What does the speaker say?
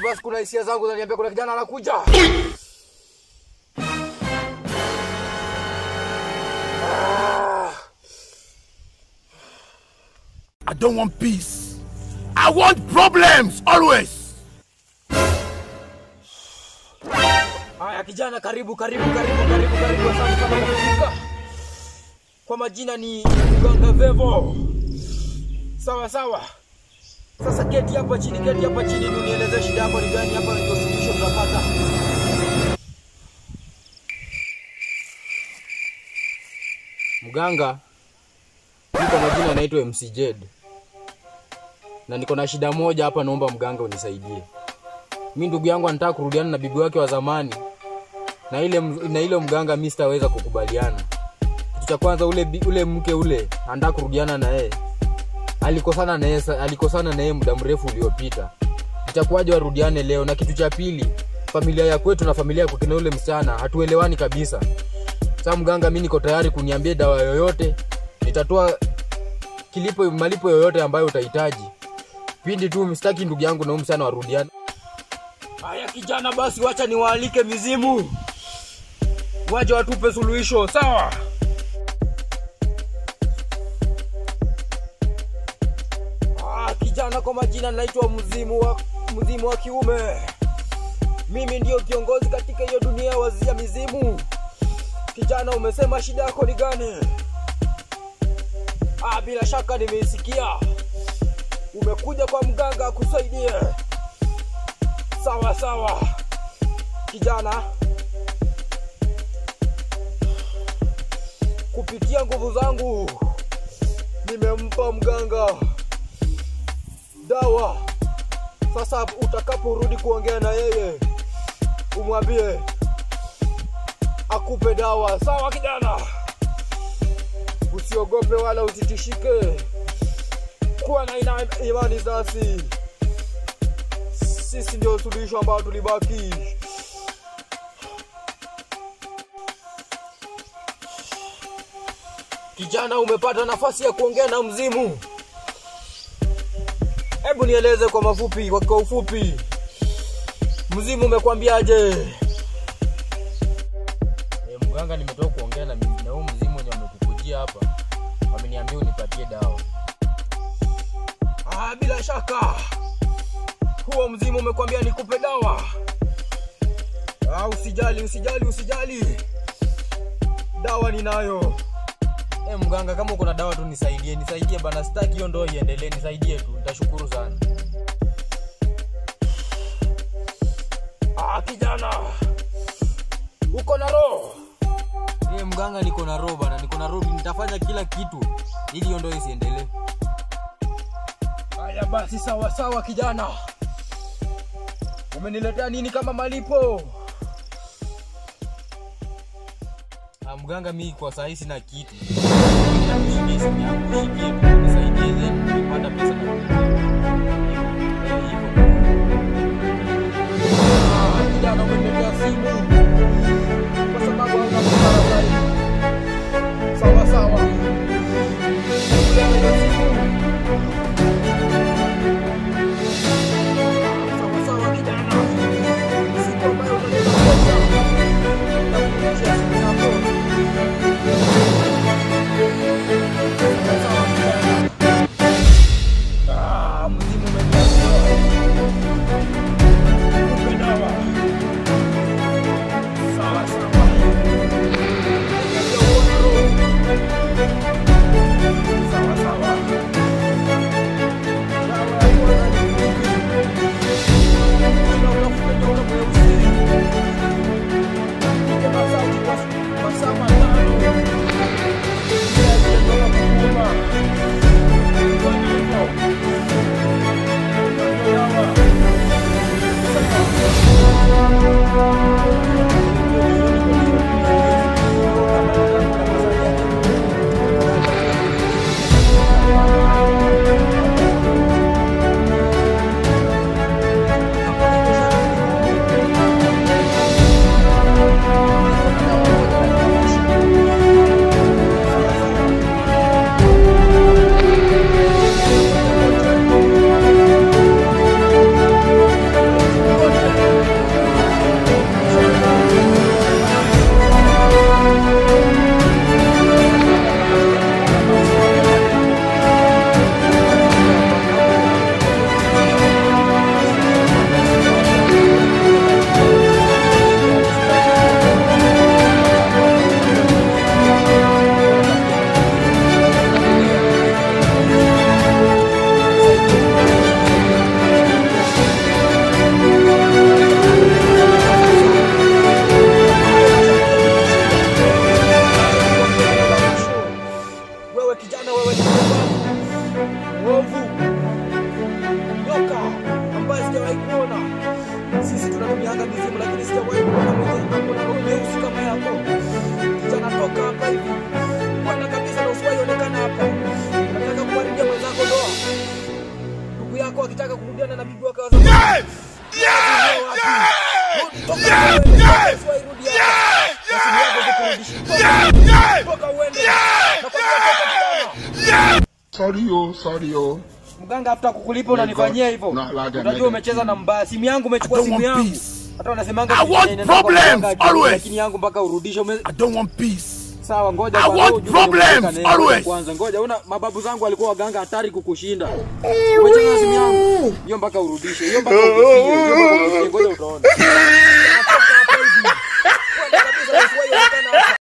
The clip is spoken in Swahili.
basi kuna hisia zangu zaniambia kuna kijana anakuja. Ah. I don't want peace. I want problems always. Haya kijana, karibu karibu karibu karibu karibu, asante sana kwa kufika. Kwa majina ni Mganga Vevo. Sawa sawa. Sasa keti hapa chini, keti hapa chini, ndio nielezee shida yako ni gani. Hapa ndio suluhisho tutapata. Mganga, mimi kwa majina naitwa MC Jed na niko na shida moja hapa, naomba mganga unisaidie. Mi ndugu yangu anataka kurudiana na bibi wake wa zamani, na ile na ile mganga mi sitaweza kukubaliana. Kitu cha kwanza, ule bi- ule mke ule anataka kurudiana na yeye, alikosana na yeye sa- alikosana na yeye muda mrefu uliopita. Itakuwaje warudiane leo? Na kitu cha pili, familia ya kwetu na familia ya kina ule msichana hatuelewani kabisa. Sasa mganga, mi niko tayari kuniambia dawa yoyote, nitatoa kilipo malipo yoyote ambayo utahitaji pindi tu msitaki ndugu yangu na huyu msichana warudiane. Haya kijana, basi wacha niwaalike mizimu, waje watupe suluhisho, sawa? Ah, kijana, kwa majina naitwa mzimu wa mzimu wa kiume. Mimi ndio kiongozi katika hiyo dunia ya wazia mizimu. Kijana, umesema shida yako ni gani? Ah, bila shaka nimeisikia. Umekuja kwa mganga akusaidie. Sawa sawa, kijana, kupitia nguvu zangu nimempa mganga dawa. Sasa utakaporudi kuongea na yeye, umwambie akupe dawa. Sawa kijana, usiogope wala usitishike, kuwa na ina imani nasi sisi ndio suluhisho ambao tulibaki. Kijana, umepata nafasi ya kuongea na mzimu. Hebu nieleze kwa mafupi, kwa kwa ufupi, mzimu umekwambiaje? E, mganga, nimetoka kuongea na mi- na huyu mzimu wenye wamekukujia hapa, wameniambia unipatie dawa. Ah, bila shaka huo mzimu umekwambia nikupe dawa. Ah, usijali, usijali, usijali, dawa ninayo. E, mganga, kama uko na dawa tu nisaidie, nisaidie bana, sitaki hiyo ndoa iendelee, nisaidie tu, nitashukuru sana. Ah, kijana, uko na roho? E, mganga, niko na roho bana, niko na roho, nitafanya kila kitu ili hiyo ndoa isiendelee. Haya basi, sawa sawa kijana. Umeniletea nini kama malipo? Ah, mganga, mi kwa saa hii sina kitu. Nishikie simu yangu, nishikie tu, nisaidie then nikipata pesa na Eh, hivyo. Ah, kijana, umeniletea simu kwa sababu hauna busara zaidi. Sawa sawa. Kijana, simu. Sawa sawa kijana. Siku ambayo utaleta pesa, nitakurudishia simu yako. mwovu, nyoka ambaye sijawahi kuona. Sisi tunatumianga mizimu, lakini sijawahi kuona mwenye ako na roho nyeusi kama yako. Kijana, toka hapa hivi kwenda kabisa, na usiwahi onekana hapa. Nataka kuharibia mwenzako ndoa. Ndugu yako akitaka kurudiana na bibi wake wa zamani. Toka uende, usiwahi rudi hapa. Nasibu yako zikurudishi. Toka, toka uende. Nakwambia toka kijana. Sorry, oh, sorry, oh. Mganga hata kukulipa unanifanyia hivyo. No, like Unajua that. umecheza na mbaya. Simu yangu umechukua I don't simu want yangu. peace. Hata wanasemanga I simu want inaenda kwa problems, mganga ajue, always. Lakini yangu mpaka urudishe ume... I don't want peace. Sawa, ngoja I kwanza, want ujue problems, nimeweka neno always. Kwanza ngoja, una mababu zangu walikuwa waganga hatari kukushinda. Umecheza na simu yangu. Hiyo mpaka urudishe. Hiyo mpaka urudishe. Hiyo mpaka urudishe. Ngoja utaona.